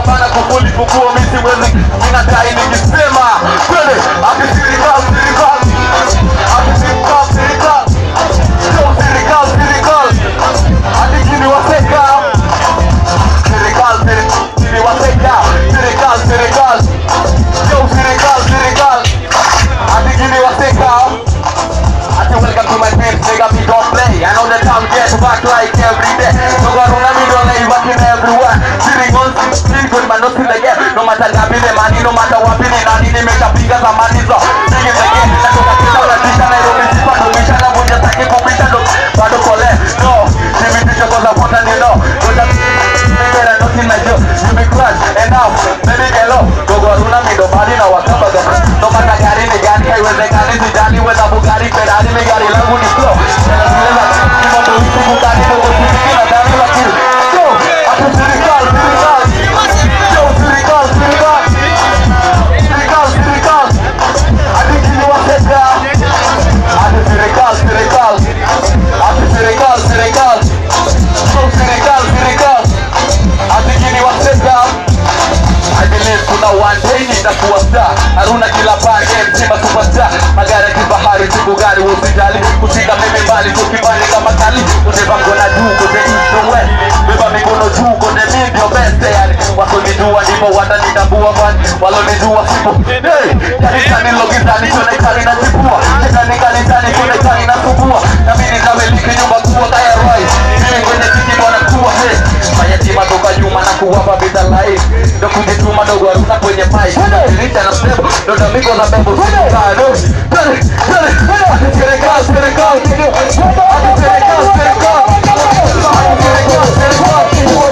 bana kufuli kukuo misi mwezi minatai nikisema twende ati serikali serikali ati serikali serikali Yo, serikali serikali ati kini waseka serikali serikali kini waseka serikali serikali Yo, serikali serikali ati kini waseka I say welcome to my page, nigga, we don't play. I know the time gets back like every day. No God, no me don't lay working everywhere. Sitting on sitting good, but not still again. No matter gapi the money, no matter what be the nani, they make a bigger than money. So sing it again. That's what I get out of this. I don't miss it, but no mission. I won't just take it for mission. No, but no collect. No, give me this because I want to you know. No, that better nothing like you. You be crash and now, baby, hello. Go go, runa me, no body, no what's up, no matter gari ni gari, haiwezekani sijali whether Bugatti, Ferrari, ni gari langu ni flow. Kima mweusi Bugatti, dogo sisi kila ndani lakini yo, ati serikali, serikali. Yo, serikali, serikali. Serikali, serikali. Ati kiliwateka. Ati serikali, serikali. Ati serikali, serikali. Yo, serikali, serikali. Ati kiliwateka. I believe kuna one day nitakuwa star Haruna kila pande mtima superstar Magari ya kifahari siku gari usijali Kushika mimi mbali tukibali kama kali Uneva mkono juu kote east and west Beba mikono juu kote mi ndio best yani Wasonijua ndipo watanitambua kwani Walonijua sipo Hey, kanisani logizani sionekani na chipua Shetani kanisani sionekani na subua Na mimi nitamiliki nyumba kubwa kaya Roy Mimi kwenye kiki bwana kuwa hey Mayatima toka nyuma na kuwapa bidhaa live Ndo kujituma dogo haruna kwenye mic Dirisha na step ndo tamiko za bembo Serikali, serikali, serikali, serikali Ati serikali, serikali Ati serikali,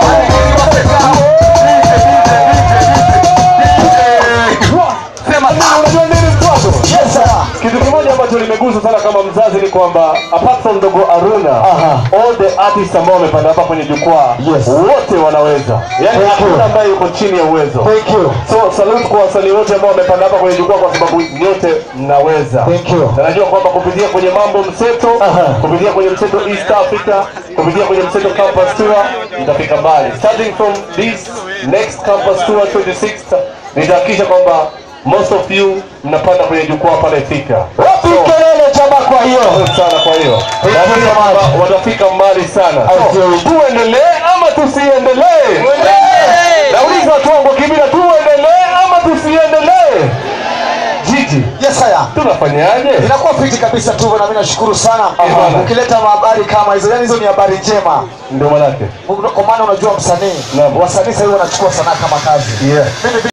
serikali Sema Unajua nini mtoto? Yes sir. Kitu kimoja ambacho limegusa sana kama mzazi ni kwamba apart from Dogo Aruna, Aha. all the artists ambao wamepanda hapa kwenye jukwaa Yes. wote wanaweza. Yaani Thank hakuna you. ambaye yuko chini ya uwezo. Thank you. So salute kwa wasanii wote ambao wamepanda hapa kwenye jukwaa kwa sababu nyote mnaweza. Thank you. Na najua kwamba kupitia kwenye mambo mseto, Aha. kupitia kwenye mseto East Africa, kupitia kwenye mseto campus tour mtafika mbali. Starting from this next campus tour 26th nitahakikisha kwamba most of you mnapanda kwenye jukwaa pale Thika. Wapi kelele jamaa kwa hiyo? Asante sana kwa hiyo. you Naamini so kwamba watafika mbali sana. Absolutely. So, tuendelee ama tusiendelee? Nauliza watu wangu kibila tuendelee ama tusiendelee? Jiji, Yes sir. tunafanyaje? Inakuwa fiti kabisa tu na mimi nashukuru sana. Aha. Ukileta habari kama hizo, yani hizo ni habari njema. Ndio manake. Kwa maana unajua msanii, Naam. wasanii sasa hivi wanachukua sanaa kama kazi. Yeah. Mimi